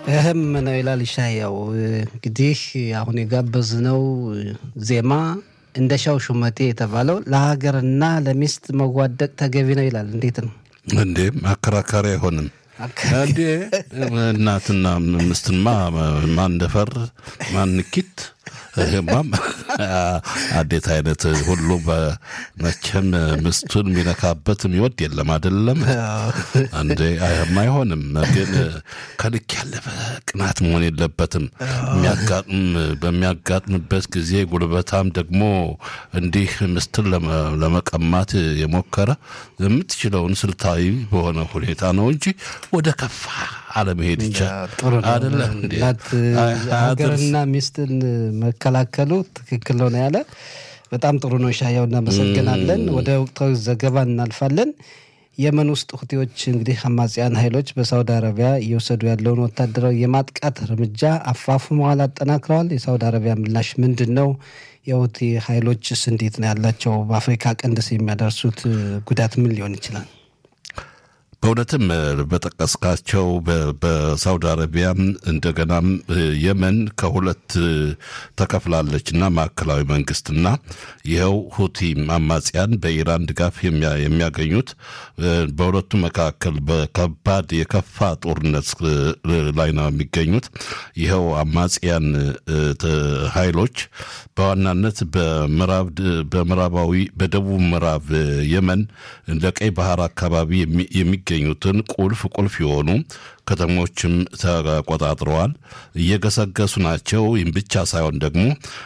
እህም ነው ይላል ይሻያው። እንግዲህ አሁን የጋበዝነው ዜማ እንደሻው ሹመቴ የተባለው ለሀገርና ለሚስት መዋደቅ ተገቢ ነው ይላል። እንዴት ነው እንዴ? ማከራከሪያ አይሆንም እንዴ? እናትና ምስትማ ማን ደፈር ማን ንኪት ይሄማም አዴት አይነት ሁሉ መቼም ምስቱን የሚነካበት የሚወድ የለም አይደለም እንዴ? አይሆንም። ግን ከልክ ያለፈ ቅናት መሆን የለበትም። የሚያጋጥም በሚያጋጥምበት ጊዜ ጉልበታም ደግሞ እንዲህ ምስትን ለመቀማት የሞከረ የምትችለውን ስልታዊ በሆነ ሁኔታ ነው እንጂ ወደ ከፋ አለመሄድ ይቻል አደለ? ሀገርና ሚስትን መከላከሉ ትክክል ነው ያለ በጣም ጥሩ ነው። ሻያው እናመሰግናለን። ወደ ወቅታዊ ዘገባ እናልፋለን። የመን ውስጥ ሁቲዎች እንግዲህ አማጽያን ኃይሎች በሳውዲ አረቢያ እየወሰዱ ያለውን ወታደራዊ የማጥቃት እርምጃ አፋፍመዋል፣ አጠናክረዋል። የሳውዲ አረቢያ ምላሽ ምንድን ነው? የሁቲ ኃይሎችስ እንዴት ነው ያላቸው? በአፍሪካ ቀንድስ የሚያደርሱት ጉዳት ምን ሊሆን ይችላል? በእውነትም በጠቀስካቸው በሳውዲ አረቢያም እንደገናም የመን ከሁለት ተከፍላለች እና ማዕከላዊ መንግስትና ይኸው ሁቲ አማጽያን በኢራን ድጋፍ የሚያገኙት በሁለቱ መካከል በከባድ የከፋ ጦርነት ላይ ነው የሚገኙት። ይኸው አማጽያን ኃይሎች በዋናነት በምዕራባዊ በደቡብ ምዕራብ የመን ለቀይ ባህር አካባቢ የሚገኙትን ቁልፍ ቁልፍ የሆኑ ከተሞችም ተቆጣጥረዋል፣ እየገሰገሱ ናቸው። ይህም ብቻ ሳይሆን ደግሞ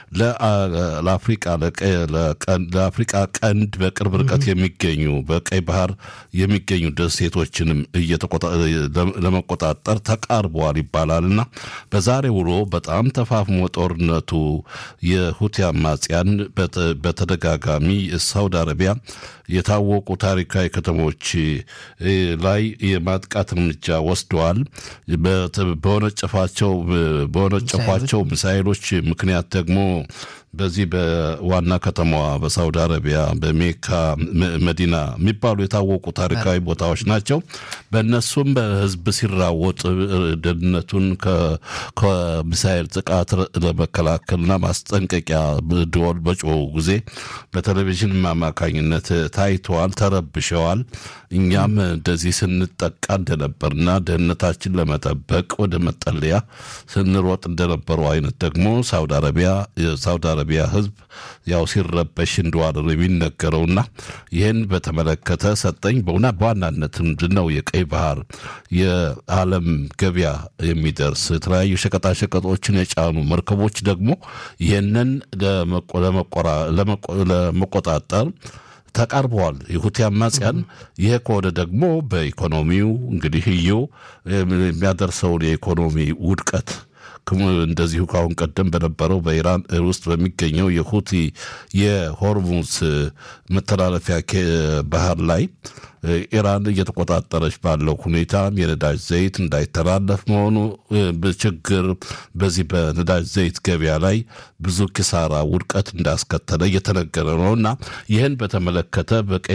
ለአፍሪቃ ቀንድ በቅርብ ርቀት የሚገኙ በቀይ ባህር የሚገኙ ደሴቶችንም ለመቆጣጠር ተቃርበዋል ይባላል እና በዛሬ ውሎ በጣም ተፋፍሞ ጦርነቱ የሁቲ አማጽያን በተደጋጋሚ ሳውዲ አረቢያ የታወቁ ታሪካዊ ከተሞች ላይ የማጥቃት እርምጃ ወስደዋል። በወነጨፋቸው በወነጨፏቸው ሚሳይሎች ምክንያት ደግሞ በዚህ በዋና ከተማዋ በሳውዲ አረቢያ በሜካ መዲና የሚባሉ የታወቁ ታሪካዊ ቦታዎች ናቸው። በእነሱም በህዝብ ሲራወጥ ደህንነቱን ከሚሳይል ጥቃት ለመከላከልና ማስጠንቀቂያ ደወል በጮሁ ጊዜ በቴሌቪዥን አማካኝነት ታይተዋል፣ ተረብሸዋል። እኛም እንደዚህ ስንጠቃ እንደነበርና ደህንነታችን ለመጠበቅ ወደ መጠለያ ስንሮጥ እንደነበሩ አይነት ደግሞ ሳውዲ አረቢያ ሳውዲ አረቢያ ህዝብ ያው ሲረበሽ እንደዋለ ነው የሚነገረውና ይህን በተመለከተ ሰጠኝ በውና በዋናነት ምንድን ነው የቀይ ባህር የዓለም ገበያ የሚደርስ የተለያዩ ሸቀጣሸቀጦችን የጫኑ መርከቦች ደግሞ ይህንን ለመቆጣጠር ተቃርበዋል። የሁቲ አማጽያን ይሄ ከሆነ ደግሞ በኢኮኖሚው እንግዲህ እዮ የሚያደርሰውን የኢኮኖሚ ውድቀት እንደዚሁ ከአሁን ቀደም በነበረው በኢራን ውስጥ በሚገኘው የሁቲ የሆርሙዝ መተላለፊያ ባህር ላይ ኢራን እየተቆጣጠረች ባለው ሁኔታ የነዳጅ ዘይት እንዳይተላለፍ መሆኑ ችግር በዚህ በነዳጅ ዘይት ገበያ ላይ ብዙ ኪሳራ ውድቀት እንዳስከተለ እየተነገረ ነው እና ይህን በተመለከተ በቀይ